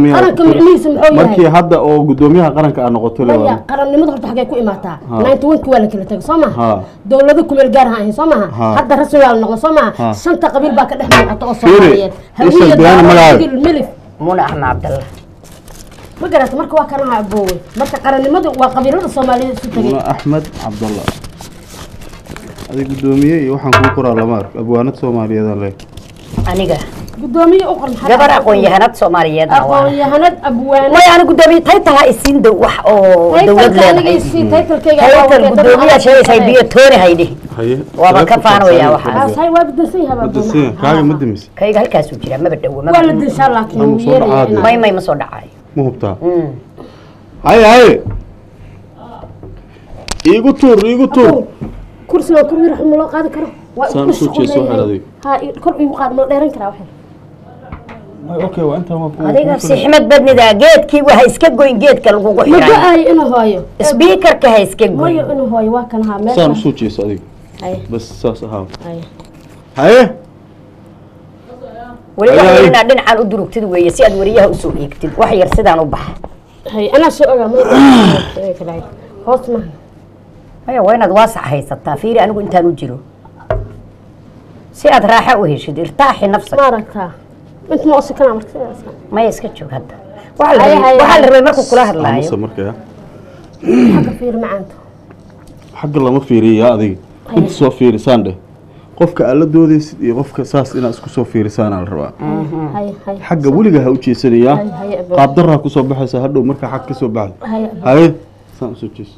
qaranka micnihiisa muxuu markii yahay hadda oo gudoomiyaha qaranka aa noqoto maya lewa qarannimada horta xaggee ku imaataa Ha. ninety one waa la kala tegay soo maha Ha. dowlado kumeel gaar ha ahayn soo maha Ha. hadda rasmi waa la noqdo soo maha Ha. shanta qabiil baa ka dhex muuqata oo Fiiri, soomaaliyeed isha hawiya Diyaana magacaaga. daawil milif muna axmed cabdalla ma garata marka waa kanaha aboowe marka qarannimadu waa qabiilada soomaaliyeed isu tegay muna axmed cabdalla adig gudoomiye iyo waxaan kuu qoraa lama arko abwaanad soomaaliyeedaan le aniga gudoomiye u qorn gabar aqoon-yahanad soomaaliyeedna waa aqoon-yahanad abwaane way ana gudoomiye taytal ha isiin dow wax oo dowlad leedahay taytalkayga taytal gudoomiyaa sheegaysaa biyo tooni haydhi haye Waaba ka faanaya waxaas. hay waa bedelsan yahay madasiin kaaga ma demise kayga halkaasuu jiraa maba dhowo waa la maba dinshaa laakiin Ama wuu soo yeelaya dhacaad. may may ma soo dhacayo ma hubtaa Mm. haye haye iigu tuur iigu tuur kursiga kur yar ma loo qaadi karo waa Saan ku usoo jeeso shaqo waxaad leeyahay. adiga. ha i- kor igu qaad ma dheeran karaa waxay okay waa intaan waa ku adiga sixmad badnida geedkii waha iska goyn geedka lagugu ma xiray go-aayo inuu hooyo sbiikarka ha iska goyn mayo inuu hooyo waa kan haa saan meesha usoo jeeso adiga Haye, bas saas ahaa haye. haye weli Ay, wax ay. yar inaad dhinacan u durugtid weeye si aad wariyaha usoo eegtid wax yar sidaan u baxa haye anaa soo ogaa ma kalaay hoos maaha maya waa inaad waasac haysataa fiiri anigu intaan u jiro si aad raaxa u heshid irtaaxi nafsa ma aragtaa inta ma osi kanaa marka sidaas maya iska joog hadda waxaa la Haye, rabay- haye, waxaa la haye. rabay markuu kula amase hadlaayo markaa xagga fiir macaanta xagga lama fiiriya adiga inta soo fiirisaan dheh qofka aad la doodaysid iyo qofka saas inaad isku soo fiirisaanaa la rabaa haye haye xagga weliga ha u jeesanayaa haye haye aboo. qaab daraa kusoo baxaysa hadhow markaa xag ka soo baxay haye aboo. haye saan usoo jeeso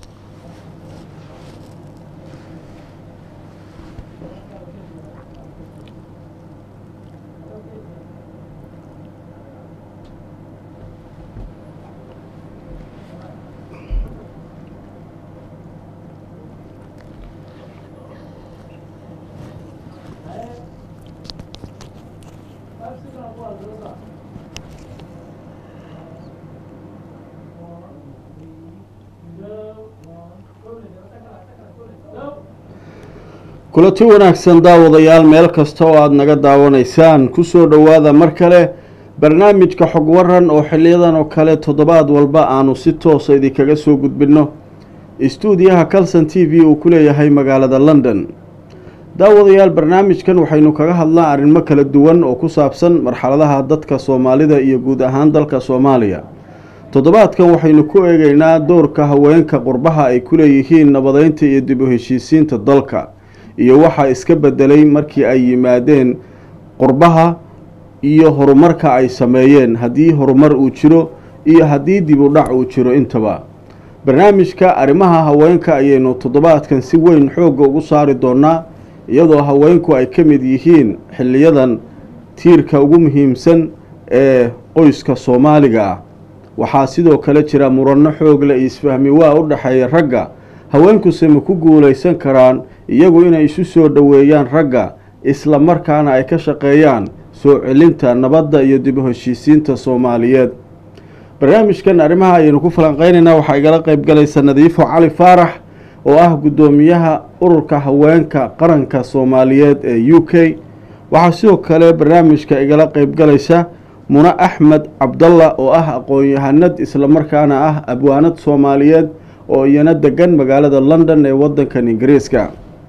kulanti wanaagsan daawadayaal meel kasta oo aada naga daawanaysaan kusoo dhowaada mar kale barnaamijka xog waran oo xiliyadan oo kale toddobaad walba aanu si toosa idinkaga soo gudbinno istuudiyaha calson t v uu ku leeyahay magaalada london daawadayaal barnaamijkan waxaynu kaga hadlaa arrimo kala duwan oo ku saabsan marxaladaha dadka soomaalida iyo guud ahaan dalka soomaaliya toddobaadkan waxaynu ku eegeynaa doorka haweenka qurbaha ay ku leeyihiin nabadeynta iyo dib u heshiisiinta dalka iyo waxaa iska bedelay markii ay yimaadeen qurbaha iyo horumarka ay sameeyeen haddii horumar uu jiro iyo haddii dib u dhac uu jiro intaba barnaamijka arrimaha haweenka ayaynu toddobaadkan si weyn xoogga ugu saari doonaa iyadoo haweenku ay ka mid yihiin xiliyadan tiirka ugu muhiimsan ee qoyska soomaaliga ah waxaa sidoo kale jira muranno xoogle iyo isfahmi waa u dhexeeya ragga haweenkuse ma ku guulaysan karaan iyagu inay isu soo dhoweeyaan ragga isla markaana ay ka shaqeeyaan soo celinta nabadda iyo dib u heshiisiinta soomaaliyeed barnaamijkan arrimaha ayaynu ku falanqeynaynaa waxaa igala qeyb galaysa nadiifo cali faarax oo ah guddoomiyaha ururka haweenka qaranka soomaaliyeed ee u k waxaa sidoo kale barnaamijka igala qeyb galaysa mune axmed cabdalla oo ah aqoon-yahanad islamarkaana ah abwaanad soomaaliyeed oo iyana degan magaalada london ee wadankan ingiriiska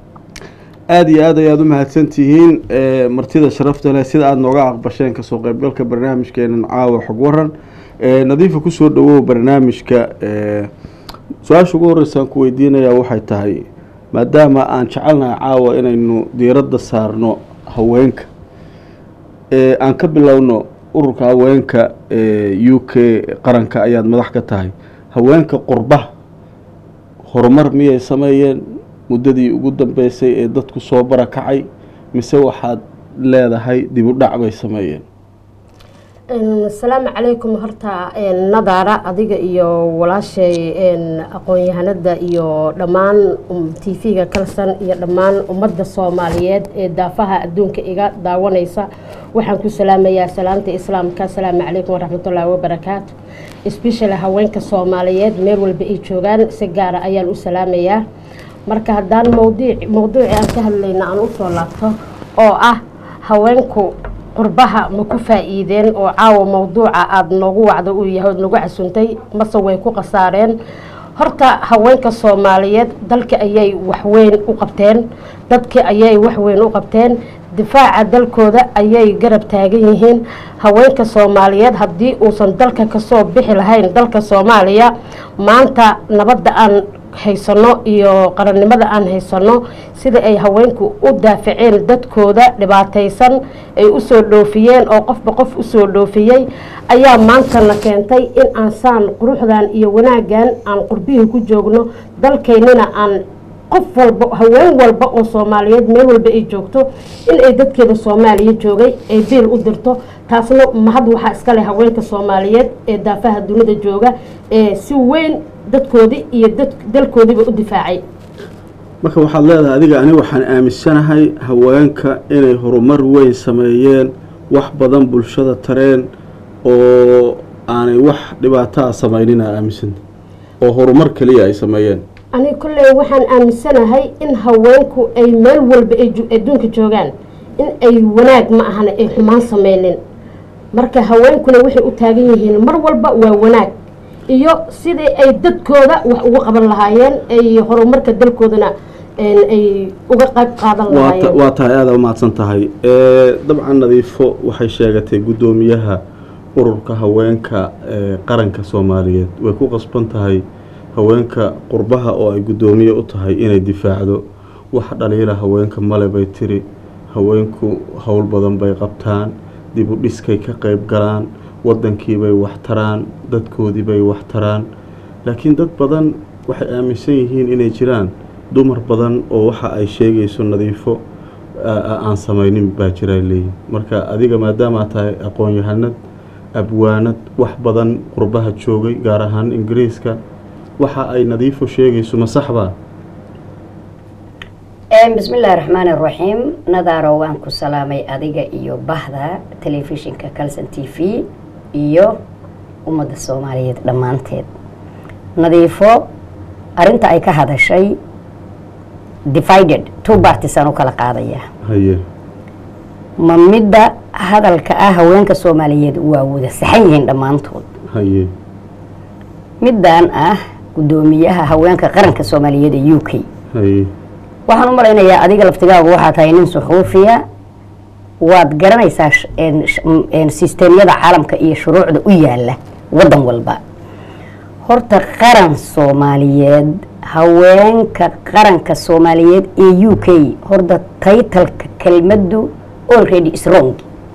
aada iyo aad ayaad u mahadsantihiin ee martida sharafta leh sida aada nooga aqbasheen kasoo qeybgalka barnaamijkeenan caawa xog waran ee nadiifa kusoo dhawow barnaamijka ee su-aasha ugu horreysaan ku weydiinayaa waxay tahay maadaama aan jecelnahay caawa inaynu diiradda saarno haweenka ee aan ka bilowno ururka haweenka ee u k qaranka ayaad madax ka tahay haweenka qurbaha horumar miyay sameeyeen muddadii ugu dambeysay ee dadku soo barakacay mise waxaad leedahay dib u dhac bay sameeyeen asalaamu calaykum horta nadaara adiga iyo walaashay aqoon-yahanada iyo dhammaan t v-ga kalsan iyo dhammaan ummadda soomaaliyeed ee daafaha adduunka iga daawanaysa waxaan ku salaamayaa salaamta islaamka asalaamu calaykum waraxmatullaahi wabarakaatu especially haweenka soomaaliyeed meel walba ay joogaan si gaara ayaan u salaamayaa marka haddaan mowdiic mowduuci aan ka hadlayna aan usoo laabto oo ah haweenku qurbaha ma ku faa'iideen oo caawa mawduuca aada noogu wacda uu yahay ood nagu casuntay mase way ku khasaareen horta haweenka soomaaliyeed dalka ayay waxweyn u qabteen dadka ayay waxweyn u qabteen difaaca dalkooda ayay garab taagan yihiin haweenka soomaaliyeed haddii uusan dalka kasoo bixi lahayn dalka soomaaliya maanta nabadda aan haysano iyo qarannimada aan haysano sida ay haweenku u daafaceen dadkooda dhibaataysan ay usoo dhoofiyeen oo qofba qof usoo dhoofiyey ayaa maantana keentay in aan saan quruxdan iyo wanaaggan aan qurbihii ku joogno dalkeynina aan qof walba haween walba oo soomaaliyeed meel walba ay joogto in ay dadkeeda soomaaliya joogay ay biil u dirto taasna mahad waxaa iskale haweenka soomaaliyeed ee daafaha dunida jooga ee si weyn dadkoodii iyo dalkoodiiba u difaacay marka waxaad leedahay adiga ani waxaan aaminsanahay haweenka inay horumar weyn sameeyeen wax badan bulshada tareen oo aanay wax dhibaataa samaynin aa aaminsanta oo horumar keliya ay sameeyeen ani kolley waxaan aaminsanahay in haweenku ay meel walba ay adduunka joogaan in ay wanaag ma ahana ay xumaan sameynin marka haweenkuna waxay u taagan yihiin mar walba waa wanaag iyo sidii ay dadkooda wax uga qaban lahaayeen ay horumarka dalkoodana ay uga qayb qaadan lahaayeen waa tahay aada umahadsan tahay dabcan nadiifo waxay sheegatay guddoomiyaha ururka haweenka ee qaranka soomaaliyeed way ku qasban tahay haweenka qurbaha oo ay guddoomiye u tahay inay difaacdo wax dhaliila haweenka male bay tiri haweenku howl badan bay qabtaan dib u dhiskay ka qayb galaan waddankiibay wax taraan dadkoodiibay wax taraan laakiin dad badan waxay aaminsan yihiin inay jiraan dumar badan oo waxa ay sheegayso nadiifo aan samaynin baa jiraa leeyihin marka adiga maadaamaa tahay aqoon-yahanad abwaanad wax badan qurbaha joogay gaar ahaan ingiriiska waxa ay nadiifo sheegayso ma saxbaa bismi illaahi raxmaan iraxiim nadaaro waan ku salaamay adiga iyo bahda telefishinka calson t v iyo ummadda soomaaliyeed dhammaanteed nadiifo arinta ay ka hadashay divided two bartisaan u kala qaadaya haye ma midda hadalka ah haweenka soomaaliyeed waa wada saxan yihiin dhammaantood haye middan ah guddoomiyaha haweenka qaranka soomaaliyeed ee u k haye waxaan u malaynayaa adiga laftigaagu waxaa tahay nin suxuufiya waad garanaysaa sisteemyada caalamka iyo shuruucda u yaala waddan walba horta qaran soomaaliyeed haweenka qaranka soomaaliyeed ee u k horta taytalka kelmaddu already is wrong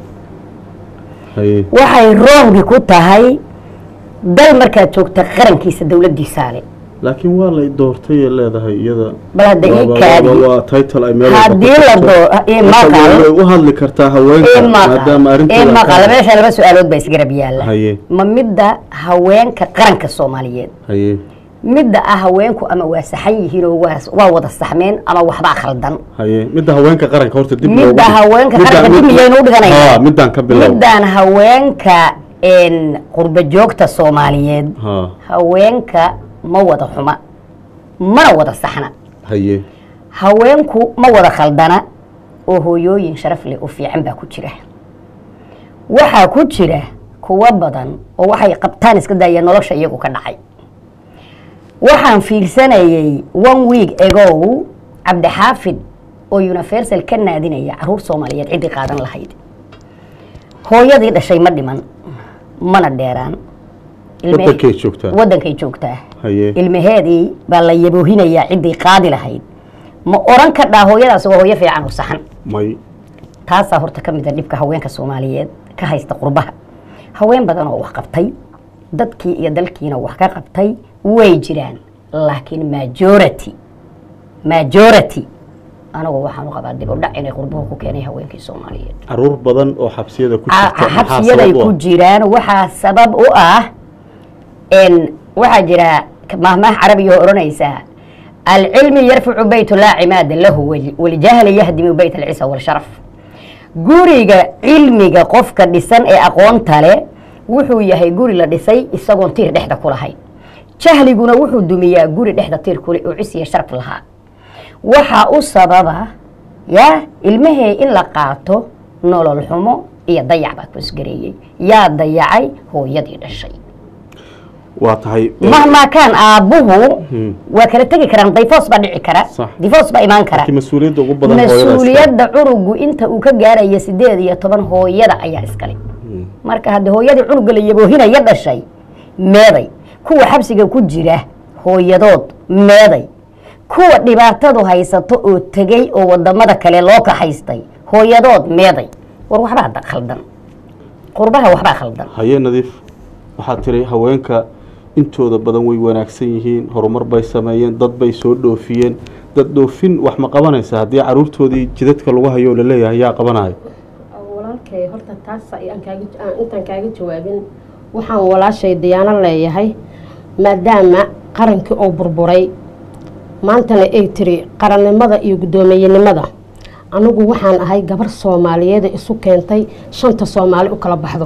haye waxay wrongi ku tahay dal markaad joogta qarankiisa dowladdiisaale laakiin waa lay doortay ee leedahay iyada bal hadda ii Waa- kaadi waa- waa title ay meel walba ku haddii la jirto. doo ii Marka maqal way u hadli kartaa haweenka maadaama arrinteeda maqal ka- meesha laba su-aalood baa isgarab yaalla haye ma midda haweenka qaranka soomaaliyeed haye midda ah haweenku ama waa saxan yihiin oo waa waa wada saxmeen ama waxbaa khaldan haye midda haweenka qaranka horta dib Midda loogu dhig. haweenka Midda- qaranka dib mid- miyaynu u dhiganaynaa? Haa, middaan ka bilow middan haweenka een, qurba joogta soomaaliyeed haa haweenka ma wada xuma mana wada saxna haye haweenku ma wada khaldana oo hooyooyin sharaf leh oo fiican baa ku jira waxaa ku jira kuwo badan oo waxay qabtaan iska daaya nolosha iyagu ka dhacay waxaan fiirsanayay one week ago cabdixaafid oo universal ka naadinaya caruur soomaaliyeed ciddii qaadan lahayd hooyadii dhashay ma dhiman mana dheeraan Ilme- wadankay joogtaa waddankay joogtaa haye ilmaheedii baa la yaboohinayaa ciddii qaadi lahayd ma oran ka dhaa hooyadaas waa hooyo fiican oo saxan may taasaa horta ka mid a dhibka haweenka soomaaliyeed ka haysta qurbaha haween badan oo wax qabtay dadkii iyo dalkiina wax ka qabtay way jiraan laakiin majority majority anigu waxaan u qabaa dib u dhac inay qurbuhu ku keenay haweenkii soomaaliyeed caruur badan oo xabsiyada ku Ca- jirta maxaa xabsiyaday sabab u ku ah? jiraan waxaa sabab u ah n waxaa jira mahmaah carabiga oo odhanaysaa alcilmi yarfacu bayt laa cimaada lahu wal- waljahli yahdimu bayt alcisa walsharaf guriga cilmiga qofka dhisan ee aqoonta leh wuxuu yahay guri la dhisay isagoon tiir dhexda ku lahayn jahliguna wuxuu dumiyaa guri dhexda tiir kule oo cis iyo sharaf lahaa waxaa u sababa ya ilmahee in la qaato nolol xumo iyo dayac baa koosgareeyey yaa dayacay hooyadii dhashay waa tahay mahmaa kaan aabbuhu Hmm. waa kala tegi karaan dayfoos baa dhici kara Sax. difoos baa imaan kara laakiin mas-uuliyadda ugu badan hooyada iska- mas-uuliyadda cunugu inta uu ka gaaraya sideed iyo toban hooyada ayaa iskale Hmm. marka hadda hooyadii cunuga la yaboohinaya dhashay meeday kuwa xabsiga ku jira hooyadood meeday kuwa dhibaatadu haysato oo tegey oo wadamada kale loo kaxaystay hooyadood meeday war waxbaa da- khaldan qurbaha waxbaa khaldan haye nadiif waxaad tiri haweenka intooda badan way wanaagsan yihiin horumar bay sameeyeen dad bay soo dhoofiyeen dad dhoofin wax ma qabanaysa haddii caruurtoodii jidadka lagu hayo oo laleeyahay yaa qabanayo walaalkay horta taas ayaan kaaga aan intaan kaaga jawaabin waxaan walaashay diyaano leeyahay maadaama qarankii oo burburay maantana ay tiri qarannimada iyo guddoomiyenimada anigu waxaan ahay gabar soomaaliyeed ee isu keentay shanta soomaali u kala baxdo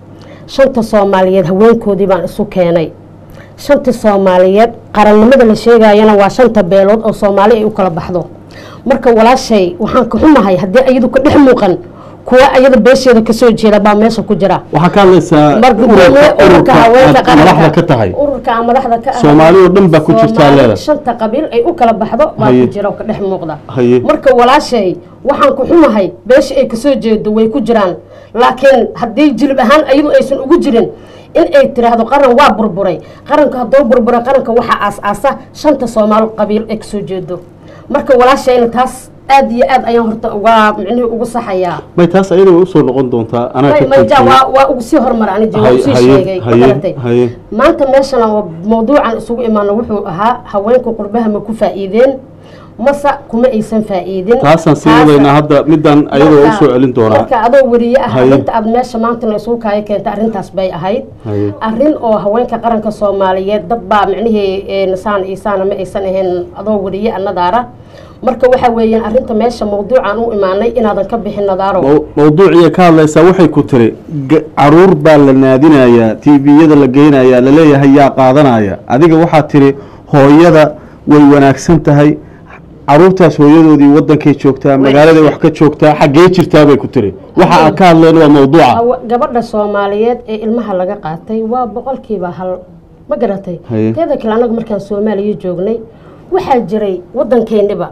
shanta soomaaliyeed haweenkoodii baan isu keenay shanta soomaaliyeed qarannimada la sheegayana waa shanta beelood oo soomaali ay u kala baxdo marka walaashay waxaan ka xumahay haddii ayadu ka dhex muuqan kuwa ayada beesheeda kasoo jeeda baa meesha ku jira waxaa ka hadlaysaa mar gudoomiye ururka haweenka aad madaxda qaranka ka tahay ururka aan madaxda ka ahay. Soomaali oo dhan baa ku jirtaa Soomaali leedahay. shanta qabiil ay u kala baxdo baa Haye. ku jira oo ka dhex muuqda Haye. marka walaashay waxaan ku xumahay beesha ay kasoo jeedo way ku jiraan laakiin haddii jilib ahaan ayadu aysan ugu jirin in ay tiraahdo qaran waa burburay qaranka haddoo burburay qaranka waxaa aas-aasa shanta soomaali qabiil ay kasoo jeedo marka walaashayna taas aad iyo aad ayaan horta uga micnihii ugu saxayaa may taas ayada way usoo noqon doontaa anaa may ka may ja joojiyey. waa waa ugu sii horumara ani waa Haye, usii haye, sheegay ma haye, garatay haye. maanta meeshana waa mawduucan isugu imaano wuxuu ahaa haweenka qurbaha ma ku faa'iideen mase kuma aysan faa'iidin taasaan sii Taasa- wadaynaa hadda midaan ayada waa marka- usoo celin doonaa marka adoo weriye ah Haye. arrinta aad meesha maantana isugu kaaya keentay arrintaas bay ahayd Haye. arrin oo haweenka qaranka soomaaliyeed dad baa micnihii een, saan iyo saana ma aysan ahayn adoo weriye annadaara marka waxa weeyaan arrinta meesha mawduucan u imaanay inaadan ka bixin nadaaro Maw- mawduuciya ka hadlaysaa waxay ku tiri ga- caruur baa la naadinayaa tviyada la geynayaa laleeyahay yaa qaadanaya adiga waxaad tiri hooyada way wanaagsan tahay caruurtaas hooyadoodii wadankay joogtaa magaaladay wax ka joogtaa xaggee jirtaa bay ku tiri waxa aan ka hadlayno waa mawduuca Hawa- gabadha soomaaliyeed ee ilmaha laga qaatay waa boqolkiiba hal ma garatay Haye. teeda kale anagu markaan soomaaliya joognay waxaa jiray wadankeeniba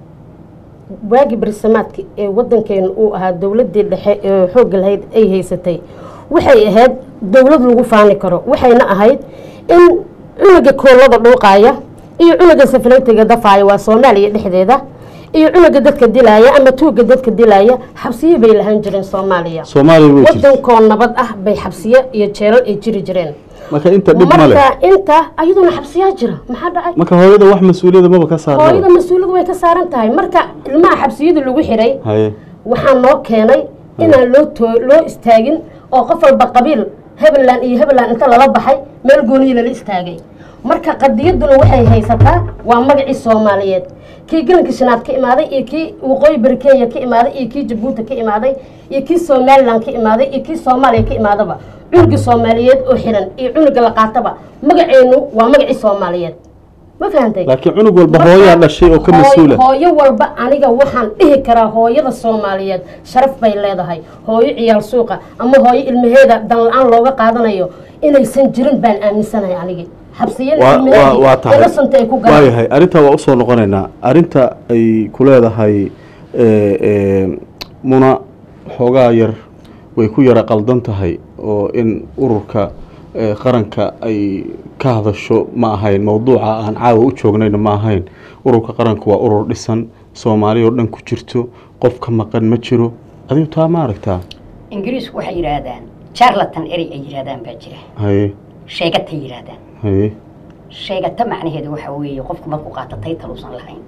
waagi barisamaadki ee wadankeena uu ahaa dowladii dhexe ee xoogga lahayd ay haysatay waxay ahayd dowlad lagu faani karo waxayna ahayd in cunuga koolada dhuuqaaya iyo cunuga safaleytiga dafaaya waa soomaaliya dhexdeeda iyo cunuga dadka dilaaya ama tuuga dadka dilaaya xabsiyo bay lahaan jireen soomaaliya soomaaliya way jirta wadankoo nabad ah bay xabsiyo iyo jeelal ay jiri jireen marka inta dhib ma leh marka inta ayaduna xabsiyaa jira maxaa dhacay marka hooyada wax mas-uuliyada maba ka hooyada saarna mas-uuliyadu way ka saaran tahay marka ilmaha xabsiyada lagu xiray haye waxaa noo keenay inaan loo too loo istaagin oo qof walba qabiil hebeland iyo hebeland inta lala baxay meel gooniyi lala istaagay marka qadiyaduna waxay haysataa waa magacii soomaaliyeed kii galanka shanaad ka imaaday iyo kii waqooyi bari kenya ka imaaday iyo kii jabuuti ka imaaday iyo kii somaliland ka imaaday iyo kii soomaaliya ka imaadaba cunuga soomaaliyeed oo xiran iyo cunuga la qaataba magaceenu waa magacii soomaaliyeed ma fahantay laakiin cunug walba hooyaa dhashay oo ka Hooy- mas-uula hooyo walba aniga waxaan dhihi karaa hooyada soomaaliyeed sharaf bay leedahay hooyo ciyaal suuqa ama hooyo ilmaheeda dan la-aan looga qaadanayo inaysan jirin baan aaminsanahay anigi xabsiyada waa waa ilmaheedii waa tahay innocent ay ku galaan waayahay arrintaa waa usoo noqonaynaa arrinta ay ku leedahay eh, eh, muna xoogaa yar way ku yara qaldan tahay oo in ururka eh, qaranka ay ka hadasho ma ahayn mawduuca aan caawa u joognayna ma ahayn ururka qaranka waa urur dhisan soomaali oo dhan ku jirto qof ka maqan ma jiro adigu taa ma aragtaa ingiriisku waxay yidhaahdaan charlatan erey ay yidhaahdaan baa jira haye sheegatay yidhaahdaan haye sheegata macnaheedu waxa weeye qofku markuu qaato taytal uusan lahayn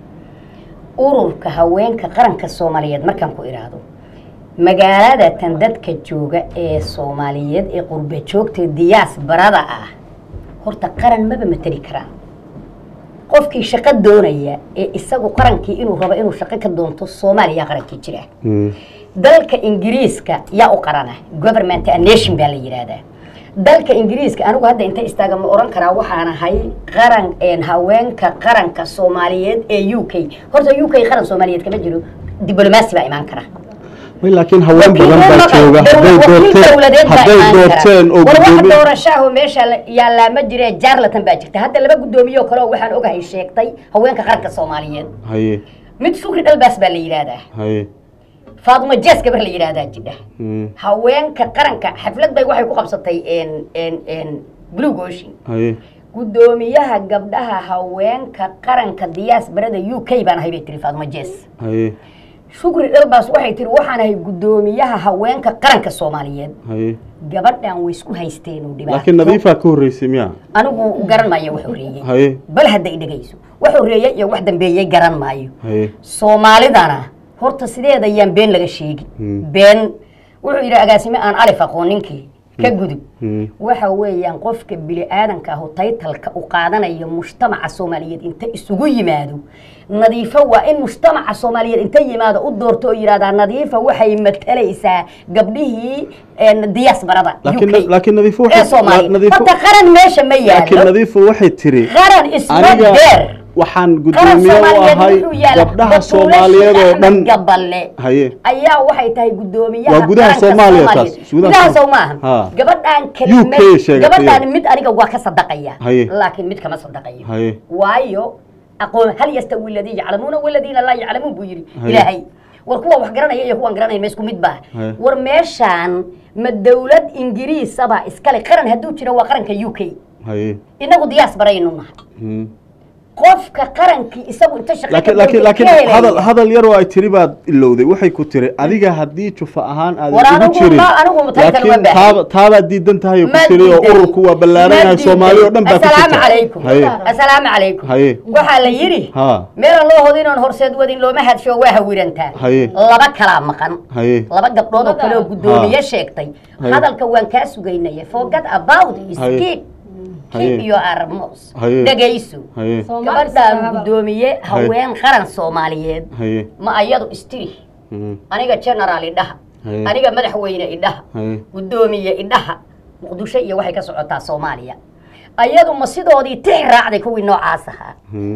ururka haweenka qaranka soomaaliyeed markaan ku idhaahdo magaaladatan dadka jooga ee soomaaliyeed ee qurba joogta diyaas barada ah horta qaran maba mateli karaan qofkii shaqo doonaya ee isagu qarankii inuu rabo inuu shaqo ka doonto soomaaliya qarankii jira Mm. dalka ingiriiska yaa u qarana government a nation baa la yidhaahdaa dalka ingiriiska anigu hadda inta istaaga ma oran karaa waxaan ahay qaran een, haweenka qaranka soomaaliyeed ee u k horta u k qaran soomaaliyeed kama jiro diblomaasi baa imaan kara Way, laakiin haween badan baa jooga hadday doorteen hadday doorteen oo war wax gudoomiye doorashaaho meesha la- yaallaa ma jire jaarlatan baa jirta hadda laba guddoomiye oo kale oo waxaan ogahay sheegtay haweenka qaranka soomaaliyeed haye mid shukri dhalbaas baa la yidhaahdaa haye faaduma jees gabar la yidhaahdaa jidha mm, haweenka qaranka xaflad bay waxay ku qabsatay n n n blue ocean haye guddoomiyaha gabdhaha haweenka qaranka diyaasbarada u k baan ahay bay tiri faaduma jees haye shukri dhalbaas waxay tiri waxaan ahay guddoomiyaha haweenka qaranka soomaaliyeed haye gabadhan way isku haysteen oo dhibaato laakiin nadiifaa ka horreysay miya anigu garan maayo wax horreeyey haye bal hadday dhegayso wax horreeyey iyo wax dambeeyey garan maayo haye soomaalidana horta sideeda ayaan been laga sheegi Hmm. been wuxuu yidhi agaasime aan alif aqoon ninkii ka gudub mm, waxa weeyaan qofka bini aadanka ahu taytalka u qaadanayo mujtamaca soomaaliyeed inta isugu yimaado nadiifo waa in mujtamaca soomaaliyeed inta yimaado u doorto oo yidhahdaa nadiifa waxay matalaysaa gabdhihii een, diyaasbarada laakiin UK laakiin nadiifo ee waxay soomaaliya nadiifo horta qaran meesha ma laakiin yaalo nadiifo waxay tiri qaran isma aniga deer waxaan qaran gudoomiye u soomaaliyeed ahay wuxuu yaala gabdhaha soomaaliyeed oo dhan gaballe haye ayaa waxay tahay guddoomiyaha Waa gudaha qaranka Soomaaliya taas, Soomaaliyeed. gudaha gudaha Soom- soo maaha Ha. gabadhaan UK kelimad sheegatay. gabadhaan mid aniga waa ka sadaqaya Haye. laakiin mid kama sadaqayo haye waayo aqoon hal yastawi alladii yaclamuuna waladiina laa yaclamuun buu yidhi Haye. ilaahay war kuwa wax garanaya iyo kuwaan garanaya ma isku mid baa Haye. war meeshaan ma dawlad ingiriisaba iskale qaran hadduu jiro waa qaranka u k haye inagu diyaas baraynu nahay mm. qofka qarankii isagu inta shaqo laakiin laakiin laakiin hadal hadal yar oo ay tiri baad ilowday waxay ku tiri adiga haddii jufa ahaan aad War ugu anigu jirin ma- anigu taytan ma laakiin baahin. taaba taabaad diidan tahay oo ku tiri oo ururku waa ballaaranahay soomaali oo dhan baa ku asalaamu jirta calaykum haye asalaamu calaykum haye waxaa la yidhi ha meelan loo hodo inoon horseed wadin looma hadsho waa hawirantaa Haye. laba kalaa maqan haye laba gabdhood oo kale oo guddoomiye Ha. sheegtay Haye. hadalka waan kaa sugaynaya forget about it. Haye. keep Haye. keep your arms Haye. dhegayso haye gabadhaan guddoomiye haween qaran soomaaliyeed haye ma ayadu istiri mm, aniga generaal idhaha Haye. aniga madaxweyne idhaha haye guddoomiye idhaha muqdisho iyo waxay ka socotaa soomaaliya ayadu ma sidoodii tix raacday kuwii noocaas ahaa mm,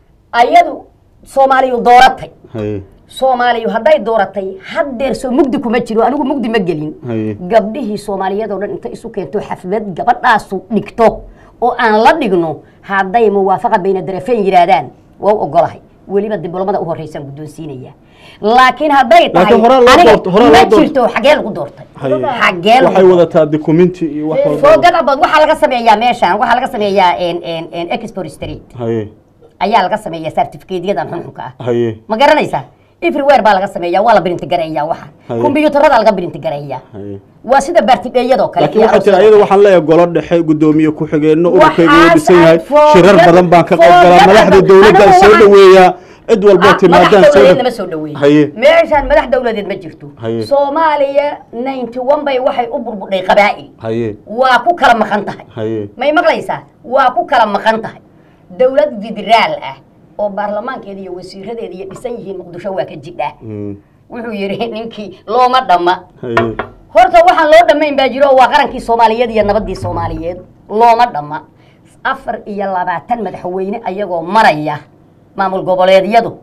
ayadu soomaaliyu dooratay haye soomaaliyu hadday dooratay haddeer soo mugdi kuma jiro anigu mugdi ma gelin haye gabdhihii soomaaliyeed oo dhan inta isu keento xaflad gabadhaasu dhigto oo aan la dhigno hadday muwaafaqa bayna darafeen yidhaahdaan waa u ogolahay weliba dibloomada u horreysaan guddoonsiinaya laakiin hadday tahay Laakiin horaa loo aniga doorto- horaa ma loo doorto. jirto xagee lagu doortay haye xagee lagu waxay doortay wadataa documenti iyo wax walba foogadabood waxaa laga sameeyaa meeshaan waxaa laga sameeyaa export street haye ayaa laga sameeyaa certificateyadan xunxunka ah haye ma garanaysaa everywhere baa laga sameeyaa waa la printi gareeyaa waxa Haye. kombiyuutarada laga printi gareeyaa haye waa sida baartidheeyadoo kale laakiin iyo waxay tiri aroosyada ayada kale. waxaan leeyahay golo dhexe guddoomiye ku-xigeenno ururkayga uu Waxaas dhisan yahay aad foogad- shirar badan baan ka qayb galaa foogad madaxda adag. dowladda Anigu soo waxaan- dhaweeyaa cid walboo Ah, timaadaan madax soo dawladeed dha- lama soo dhaweeyo haye meeshaan madax dawladeed ma jirto Haye. soomaaliya ninety one bay waxay u burbudhay qabaa'il haye waa ku kala maqan tahay haye may maqlaysaa waa ku kala maqan tahay dawlad federaal ah oo baarlamaankeeda iyo wasiiradeeda iyo dhisan yihiin muqdisho waa ka jidha mm, wuxuu yidhi ninkii looma dhamma haye horta waxaan loo dhammayn baa jiro oo waa qarankii soomaaliyeed iyo nabaddii soomaaliyeed looma dhamma afar iyo labaatan madaxweyne ayagoo maraya maamul goboleedyadu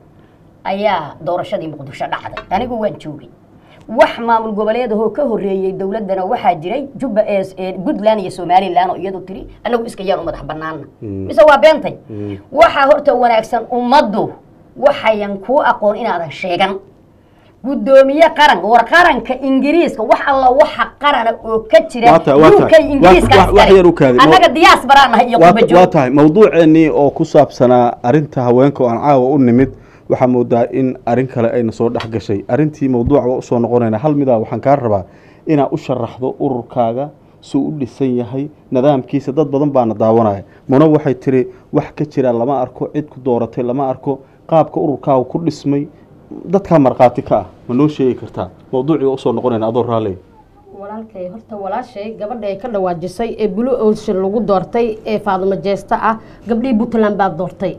ayaa doorashadii muqdisho dhacday anigu waan joogay wax maamul goboleed ahoo ka horreeyey dowladdana waxaa jiray jubba ee ee puntland iyo somaliland oo iyadu tiri annagu iska yaan u madax bannaana Mm. mise waa beentay Mm. waxaa horta wanaagsan ummaddu waxayan kuu aqoon inaadan sheegan guddoomiye qaran war qaranka ingiriiska wax alla waxa qarana oo ka jira Waa tahay, waa tahay. UK ingiriiska Wax- wax- wax yar u kaadi. annaga diyaas baraan nahay iyo waa qurba waa joog tahay mawduuceennii oo ku saabsanaa arrinta haweenka oo aan caawa u nimid waxaa moodaa in arrin kale ayna soo dhex gashay arrintii mawduuca waa usoo noqonayna hal midaa waxaan kaa rabaa inaad u sharaxdo ururkaaga suu u dhisan yahay nidaamkiisa dad badan baana daawanaya muna waxay tiri wax ka jira lama arko cid ku dooratay lama arko qaabka ururkaaga ku dhismay dadkaa markhaati ka ah ma noo sheegi kartaa mawduucii waa usoo noqonayna adoo raaley walaalkay horta walaashay gabadha ay ka dhawaajisay ee blue ocean lagu doortay ee faadumo jeesta ah gabdhihii puntland baa doortay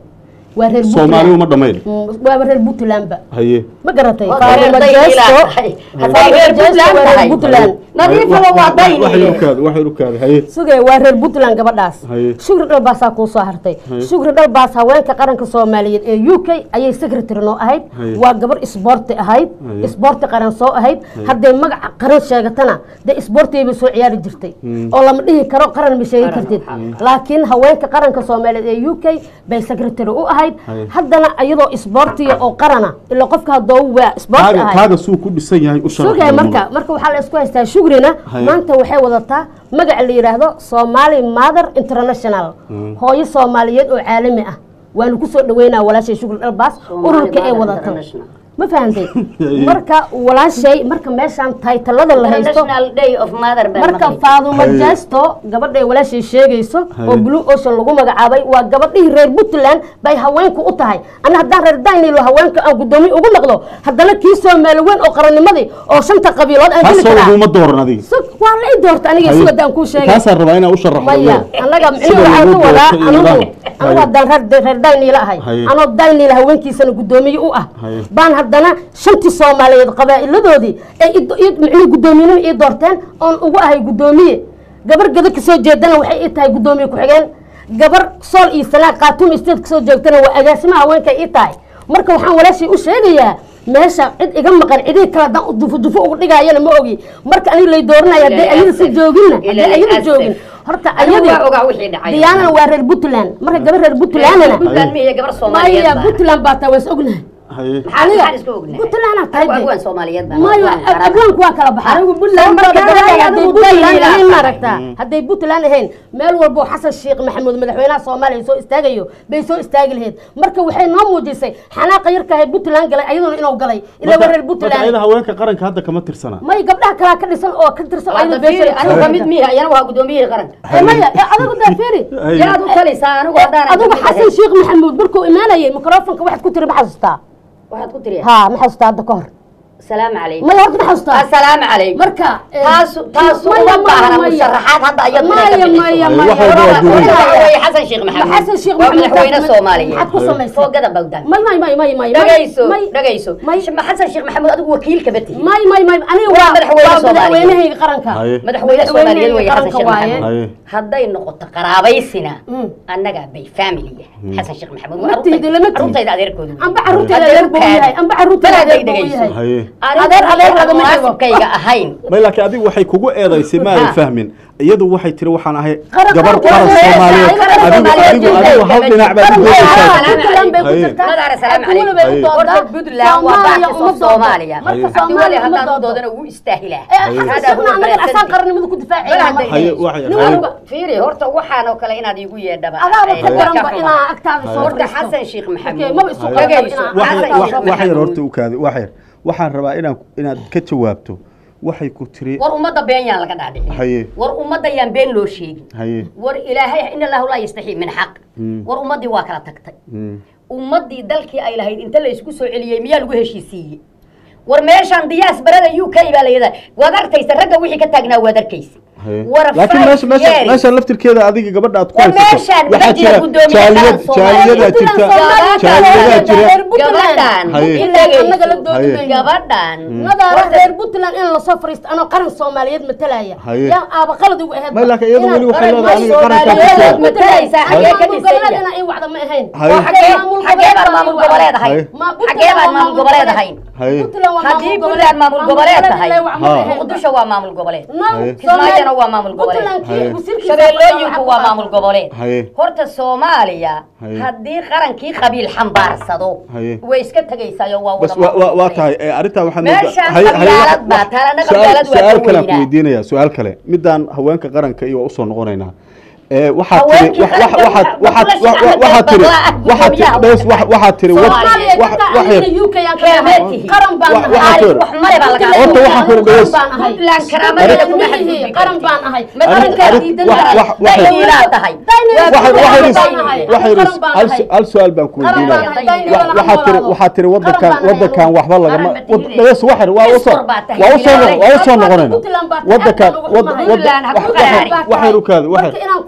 waa reer soomaali puntland uma dhammayn Mm, waaba reer puntlandba haye ma garatay Waa Faadumo reer Dayniila Jesto- tahay. Faadumo Hadday reer Jesto Puntland waa reer tahay. puntland nadiifaba waa waxay dayniile ukaada waxay ukaada haye sugay waa reer puntland gabadhaas Haye. shukri dhalbaasaa kuu soo hartay shukri dhalbaas haweenka qaranka soomaaliyeed ee u k ayay secretary noo ahayd Haye. waa gabar isboorti ahayd Haye. isboorti qaran soo ahayd hadday magaca qaran sheegatana dee isboortigay bay soo ciyaari jirtay oo lama dhihi karo qaran ma sheegi kartid laakiin haweenka qaranka soomaaliyeed ee u k bay secretary u ahayd Haye. haddana iyadoo isboortiga oo qarana ila qofka haddoo waa isboorti kaaga ahayd kaaga suu ku dhisan yahay u sharax sugay marka marka waxaa la isku haystaa shugrina Haye. maanta waxay wadataa magaca la yidhaahdo somali mother international hooyo soomaaliyeed oo caalami ah waanu kusoo dhaweynaa walaashay shugri dhalbaas ururka ay wadato International. ma fahantay marka walaashay marka meeshaan taytalada la haysto International Day of Mother baan marka maqlay. faadumo Haye. jesto gabadhay walaashay sheegayso Haye. oo blue ocean lagu magacaabay waa gabadhihii reer puntland bay haweenku u tahay ana haddaan reer daynilo haweenka aan guddoomiye ugu noqdo haddana kii soomaali weyn oo qarannimadii oo shanta qabiilood aan geli taasoo karaa laguma dooran adiga Sug- waa la i doorta aniga Haye. sugadaan kuu sheegay taasaan rabaa inaa u sharaxdo maya anaga Sida micnuhu waxaan lagu ka wadaa doortay iyo anigu nidaam. anigu Haye. haddaan reer reer dayniila ahay Haye. anoo dayniila haweenkiisana guddoomiye u ah Haye. baan haddana shantii soomaaliyeed qabaa'iladoodii ay i- i- micnuhu guddoomiyenimo ii doorteen oon ugu ahay guddoomiye gabar gada kasoo jeedana waxay ii tahay guddoomiye ku-xigeen gabar sool iyo sanaag khaatuum state kasoo joogtana waa agaasimaha haweenka ii tahay marka waxaan walaashay u sheegayaa meesha cid iga maqan cidii kale haddaan u dufo dufo ugu dhigaayana ma ogi marka aniga lay dooranaya hadday Ilaahay ayada si asif. jooginna Ilaahay hadday ayada asif. joogin horta Anigu ayadii waa ogaa wixii dhacay. diyaanana waa reer puntland marka gabar reer puntlandna Puntland miya gabar Soomaaliyeed maya baa. puntland baa taa waas ognahay haye Maxaa maxaan isku ognahay? puntlandna tahay Anigu de. awaan Soomaaliyeed baan. mayo Waan qarana. abwaanku waa kala baxaa Anigu Puntland Sababtoo markaan gabadha ahay, hadday anigu puntland Dayniila ahayn ahay. maaragtaa hadday puntland ahayn meel walbo xasan sheekh maxamuud madaxweynaha soomaaliya soo istaagayo bay soo istaagi lahayd marka waxay noo muujisay xanaaqa yarkahay puntland galay ayaduna inuu galay ilaa waa reer marka puntland ayada haweenka qaranka hadda kama tirsana may gabdhaha kalaa ka dhisan oo ka tirsan oo Hadda ayada fiiri, anigu beesha kamid miya iyana waa gudoomiyihii qaranka Eh, maya eh, adigu daa fiiri Haye. yaad u talaysaa anigu haddaan adigu xasan sheekh maxamuud markuu imaanayay mikrofonka waxaad ku tiri ma xasuustaa waxaad ku tiri ha ma xasuustaa hadda ka hor salaamu calaykum maya horta ma xasuustaa assalaamu calaykum marka eh, taas taas maya, uma maya, baahna maya. musharaxaad hadda ayad Maya, maya, maya. Wax walba waa duuban. xasan sheekh maxamed xasan sheekh waa maxamuud madaxweyne maxaad soomaaliyeed ku samaysay foogada bawdan may may may may may dhagayso may dhagayso may xasan sheekh maxamuud adigu wakiil kaba tihi may may may aniga Waa waa madaxweyne waa Soomaaliyeed. madaxweynahayga qaranka Haye. madaxweyne soomaaliyeed wey xasan qaranka sheekh waaye. maxamuud haye hadday noqoto qaraabaysina Mm. annaga bay family xasan sheekh maxamuud Ma tiidi, lama tiidi. carruurtayda adeerkoodu amba carruurteeda adeer buu yahay amba carruurteeda adeer buu yahay haye Adeer, adeer lagama xigo. munaasibkayga ahayn may laakiin adigu waxay kugu eedaysay ma aadan Ha. fahmin iyadu waxay tiri waxaan ahay Qaran- gabar qaran- qaran qaran- soomaaliyeed qaran- adigu qaran- adigu qaran- adigu hal dhinac baad qaran- u qaran- doodaysaa qaran- Puntland bay ku Haye. jirtaa. Madaara, salaam Cabdi Weli bay u calaykum. doodaa. Horta Puntland waa Soomaaliya baakis uma oo doodo. Soomaaliya. Marka Haye. Cabdi Weli Soomaaliya uma haddaan u doodo. doodana wuu istaahilaa Eh, Haye. xasan sheekhna anaga asaan qarannimada ku difaacayna Bal marka. haye waxay Nin haye walba fiiri horta waxaan oo kale inaad iigu yeedhaba adaaba ka Eh, daranba ka inaa agtaada soo horta fadhiisto. xasan sheekh Okay, maxamuud maba isu Haye. qaban Dhagayso. inaa- wax Xasan wax Sheekh wax yar Maxamuud. horta u kaadi wax yar waxaan rabaa inaan inaad ka jawaabto waxay ku tiri war ummadda been yaan laga dhaadhicin Haye. war ummadda yaan been loo sheegin haye war ilaahay in allahu laa yastaxii min xaq Mm. war ummaddii waa kala tagtay Mm. ummaddii dalkii ay lahayd inta la isku soo celiyey miyaa lagu heshiisiiyey war meeshaan diyaas barada u k baa layada waad arkaysa ragga wixii ka taagnaa waad arkaysa haye war laakiin meesha meesha years. meesha laftirkeeda adiga gabadha aad ku War haysato meeshaan waxaa ma jira jira guddoomiye jaaliyad qaran Soomaaliya. jaaliyadaa jirta jaaliyadaa jira gabadhan Haye. annaga la doodi Haye. mayno. gabadhan nadaara reer puntland in lasoo fariisto anoo qaran soomaaliyeed matalaya Haye. yaa aaba qalad ugu ahayd may laakiin iyadu weli waxay qaran leedahay aniga qarankaa ku Soomaaliyeed jira matalaysaa xagee ka dhisaya goboleedna in wacda ma ahayn Haye. oo xagee xagee baad maamul goboleed ahayn Haye. Ma- xagee baad maamul goboleed ahayn haye haddii puntland maamul goboleed tahay Ha. muqdisho waa maamul goboleed Haye. kismaayona waa maamul goboleed Haye. shabeellooyinku waa maamul goboleed Haye. horta soomaaliya Haye. haddii qarankii qabiil xambaarsado Haye. way iska tegaysayo waa bas wada waa- waa waa maamul tahay ee, arrintaa waxaan Meeshaan Haye- haye, qabyaalad wax- baa, wax- talana su'aal- qabyaalad waa su'aal ka kale aan ku weynaa. weydiinayaa su'aal kale midaan haweenka qaranka iyo waa usoo noqonaynaa ee waxaad tiri Haweenkii wax- qaranka wax- waxaad waxaa- waxaad Abdullahi wa- wa- waxaad tiri Axmed Badla, waxaad tiri gudoomiyaha dhees wax- waxaad tiri wad- Soomaaliya, wax- wax yar Keemetihi. qaran baan Wa- ahay. waxaa Aali, tiri- wax male baa laga Horta waxaa ku dhees Puntland karaamadeeda kuma xadgudbi qaran baan ahay Arrin- qarankaa arrin- diidan wax- tahay. wax- wax- Dayniilaa tahay waxay Qaran waxay baan ahay. waxay Qaran baan hal ahay. hal su'aal baan ku Qaran baan weydiinaya ahay. Wa- Dayniilana waxaa tiri noolaado. waxaa tiri Qaran wadankan baan ahay. wadankan waxba lagama Qaran ma tihine. dhees waxar waa usoo Istor baa tahay. waa usoo noq- waa usoo Puntland noqonayna baa tahay. wadankan Aad baan uga wad- xumahay. wad- Puntland ha ku wax- qaraari. wax- waxaynu kaadi Marka inaan ku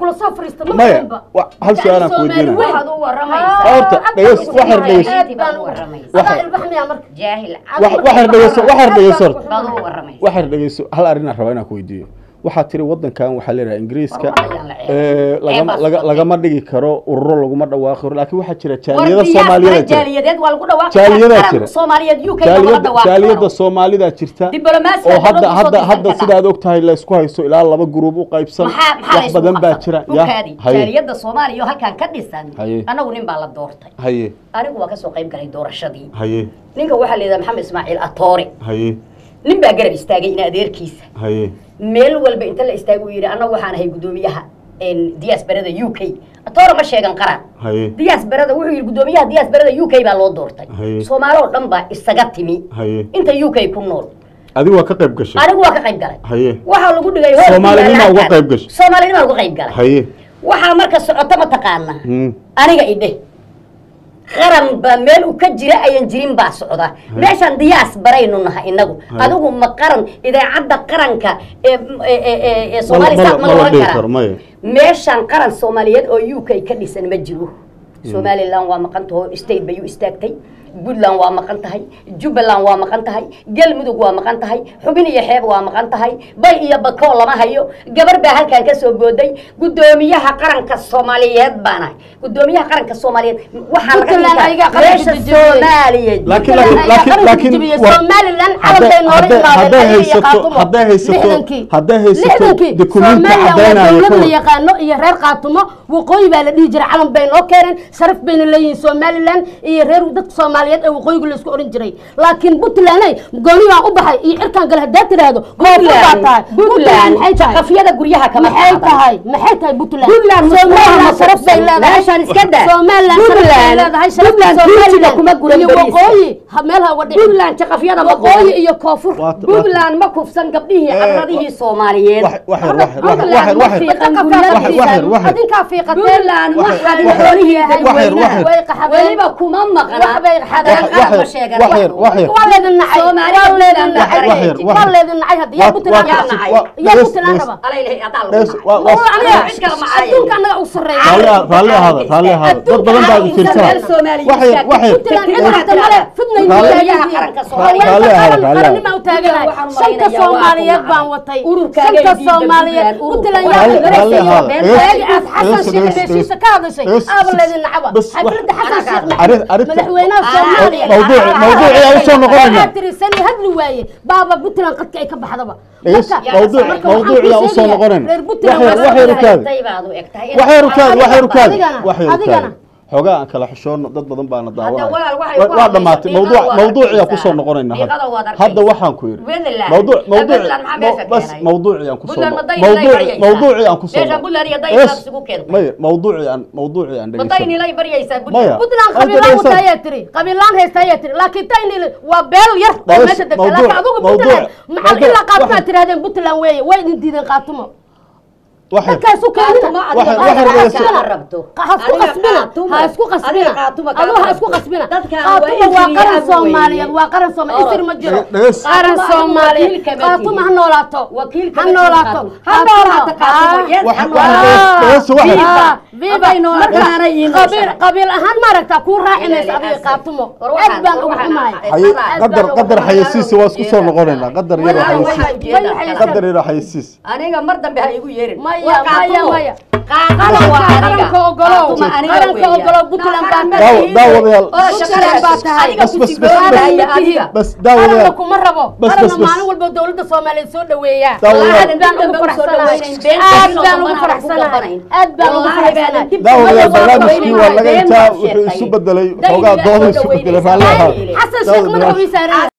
kula soo fariista ma maya fahanba. wa- hal su-aalaan ku Soomaali weydiinaya weyn. waxaad u Ah, waramaysaa Horta, aad dhegeys- baan waxaad ugu dhegeys- xumahay, aad Aad baan baan ugu u waramaysaa. Adaa Waxaad- ilbaxniya marka. jaahil wax waxaad dhegeyso waxaad dhegeyso baad u waramaysaa waxaad dhegeyso hal arrin aan rabaa inaan ku weydiiyo waxaad tiri wadankan waxaa leedahay ingiriiska War ayaan la ceeb. ee, lagama- Ceeb laga- baa lagama dhigi karo ururo laguma dhawaaqi karo laakiin waxaa jira war jaaliyada diyaas soomaaliyeed kale jira jaaliyadeed waa lagu dhawaaqi Jaaliyadaa karaa. jira. soomaaliyeed uk lagama jaaliyada dhawaaqi jaaliyada karo soomaalida jirta Diblomaasiga oo hadda dowladda hadda soo hadda dirsan sidaad og tahay la isku haysto ilaa laba gruub u qaybsan maxaa maxaa la wax isugu badan baa qabsan? jira dhulkaadi haye jaaliyadda soomaaliya oo halkan ka dhisan Haye. anagu nin baa la doortay haye anigu waa kasoo qayb galay doorashadii haye ninka waxaa la yidhaha maxamed ismaaciil atoore haye nin baa garab istaagay in adeerkiisa haye meel walba inta la istaagay uu yidhi annagu waxaan ahay guddoomiyaha diyaasbarada u k atoore ma sheegan qaraan haye diyaasbarada wuxuu yidhi guddoomiyaha diyaasbarada u k baa loo doortay Haye. soomaali oo dhan baa isaga timi haye inta u k ku nool adigu waa ka qayb gashay anigu waa ka qayb galay haye waxaa lagu dhigay hool Soomaalinima ku yaalla uga halkan. qayb gashay? soomaalinima uga qayb galay haye waxaa marka socoto ma taqaana Hmm. aniga idhe qaran baa meel u ka jira ayan jirin baa socda meeshaan diyaas baraynu nahay inagu Hay. adigu ma qaran idaacadda qaranka ee ee- ee- ee- ee soomaali Mala- saaq ma mala la oran dhihi karaa karo, maya. meeshaan qaran soomaaliyeed oo u k ka dhisan ma jiro somaliland waa maqan taho state bay u istaagtay puntland waa maqan tahay jubbaland waa maqan tahay galmudug waa maqan tahay xubin iyo xeeb waa maqan tahay bay iyo bakoo lama hayo gabar baa halkan ka soo booday guddoomiyaha qaranka soomaaliyeed baan ahay guddoomiyaha qaranka soomaaliyeed waxaa laga Puntland dhigaa ayagaa qaranka meesha dejiyey. soomaaliya laakiin Puntland laakiin ayaa laakiin qaranka laakiin jebiyey. wa- Somaliland hadday- calankeena hore hadday- ilaaween, hadday ayaga iyo haysato Khaatumo. hadday haysato Lixdankii. hadday haysato lixdankii dukumiinti Somaliland waa caddaynaya dowlad ka la hor yaqaano iyo reer qaatumo waqooyi baa la dhihi jiray calan bay noo keeneen sharaf bayna leeyihiin somaliland iyo reer dadka soomaaliyeed ee waqooyiga la isku oran jiray laakiin puntland gooni baan u baxay iyo cirkaan gale haddaad tidhaahdo koonfur baa tahay puntland maxay tahay qafyada guryaha kama maxay qaadan. tahay maxay tahay puntland Puntland somaliland ma sharaf bay qabsan. leedahay Meeshaan iska daa. somaliland sharaf bay Puntland- leedahay sharafta Puntland duutiga somaliland kuma guran iyo bariiska. waqooyi ha- meel ha uga dhicin puntland jaqafyada ma waqooyi qoran iyo koonfur Waa- waa- puntland ma kufsan gabdhihii Eh, cabradihii soomaaliyeed wax- wax yar, wax yar, wax yar, Puntland wax yar, ma wax yar. fiiqan Wax- guryadiisa. wax yar, wax yar. adinkaa fiiqateen puntland Wax- waxaad wax- xoolihii wax yar, wax yar. way qaxadeen weliba kuma maqna wax bay xadeen Wax- qaran ma wax yar, sheegan wax yar, wax yar. waa leedin nacay Soomaaliya waa leedin Puntland nacay wax yar, wax waa yar. leedin nacay hadda yaa Waa- puntland waa- yaa nacay waa- yaa dhegeys- puntland dhegeys. raba alaylahay adaa lagu Dhegeys, nacay. waa- waa- Waa aniga cid kale ma ahayn. adduunka annaga u sarreeya raalli ah- raalli ahaada raalli ahaada dad badan baa idin Puntland fiirsanaya Soomaaliya wax yar wax yar puntland cid waxta male fidnay Raalli- Guryaha qaranka Soomaaliya. Raalli ahaada, raalli ahaada. qarannima u taaganahay Waxaan u shanta malaynayaa waa soomaaliyeed ku baan nacay. watay Ururkaaga shanta iyo diidda soomaaliyeed Puntland, puntland ururka. yaa Raalli- raalli ahaada. meel Dhegeys- waagi aad xasan dhegeys- sheekh dhegeys- heshiisa ka hadashay dhegeys- aaba leedin nacaba bas- xafladda xasan wax- sheekh arrin- arrinta- madaxweynaha Ah, soomaaliya mawduuc mawduuci aan usoo noqonayna waxaa tiri sani hadli waaye baaba puntland qadka ay ka baxdaba Dhegeys, Marka- mawduuc- marka mawduuci waxaan aan kuu usoo sheegayaa, noqonayna. reer Wax puntland yar- waa wax yar soo u kaadi. Tay baad u egtahay. wax yar u kaadi wax yar u kaadi Adigana, wax yar u adigana. kaadi xoogaa aan kala xishoono dad badan baana walaal daawanaya waxay Wa- ku waa hadlaysaa, dhamaatay diiqada mawduuc waad mawduuciyaa arkaysaa. kusoo noqonayna hadda Diiqada waad hadda arkaysaa. waxaan ku yidhi Puntland. mawduuc mawduuc Puntland maxaa meesha bas keenay? mawduucii aan kusoo Puntland ma day mawduuc ilay baryaysaa? mawduucii aan kusoo Meeshaan Puntland iyo day Yes. baad isugu keentay. maya mawduucii aan mawduucii aan Baday dhegeysan nilay baryaysaa Maya. Puntland. puntland Hadda qabiilaan dhegeysan. wata ayaa tiri qabiilaan haysta ayaa tiri laakiin taynil waa beel yar oo Dhegeys, meesha degta mawduuc- laakiin adugu mawduuc- puntland maxaa mawduuc- ilaa qaatumo waxay- aad tirahdeen puntland weeye way idin diideen qaatumo wax yar dadkaasu keenina Qaatumo Wax yar- adiga wax yar qaatumo dhegeyso. ma rabto. ha isku Adiga qasbina qaatumo. ha isku qasbina Adiga qaatumo adu kaa ha isku rabto. qasbina Dadkan waa qaatumo waa injili qaran ab soomaaliyeed weeye. waa qaran soomaaliyeed isir ma jiro Dhegeys. qaran Qaatumo soomaaliyeed wakiilka ma qaatumo ha tihin. noolaato Wakiilka ha ma tihin noolaato qaatumo. Ha noolaato qaatumo. Ah. Yes, Wax- ha wax- noolaato. dhegeyso, wax yar. Ah, viva Hadday noolaato marka aanay iin qabiil nooshahay. qabiil ahaan maaragta kuu raacinaysa Ilaahay adiga asal. qaatumo War aad waxaan- baan war ugu waxaan xumahay ahay. Haye- Aad qadar baan qadar ugu xayeysiisa waa isku soo jeedaa. noqonaynaa qadar yar Walaal xayeysiis waxaan jeedaa Way- kala. qadar yar xayeysiis aniga mar dambe ha igu yeerin Maya, Waa qaatumo. maya, maya. qaatumo waa aniga qaranka ogolow Qaatumo aniga qaranka weeyaan. ogolow puntland baa Qaran Daawo- ma daawadayaal. tihin. Oo shaqadaas baa tahay. adiga Bas, ku bas, sii bas, boodaya bas. adiga. bas qaranna daawadayaal kuma rabo Bas, qaranna bas, bas. maalin walba dowladda soomaaliyeed soo dhaweeyaa Daawadayaal. aad baan ugu faraxsanahay aad baan ugu faraxsanahay aad baan ugu faraxsanahay daawadayaal barnaamijkii waa laga Been intaa baad wuxuu sheegtay. isu bedelay Day xoogaa ilaa dooda soo isu bedelay dhaweynaysa. raalli ahaa Day ilaa. xasan sheekh madaxuu ii saaran yahay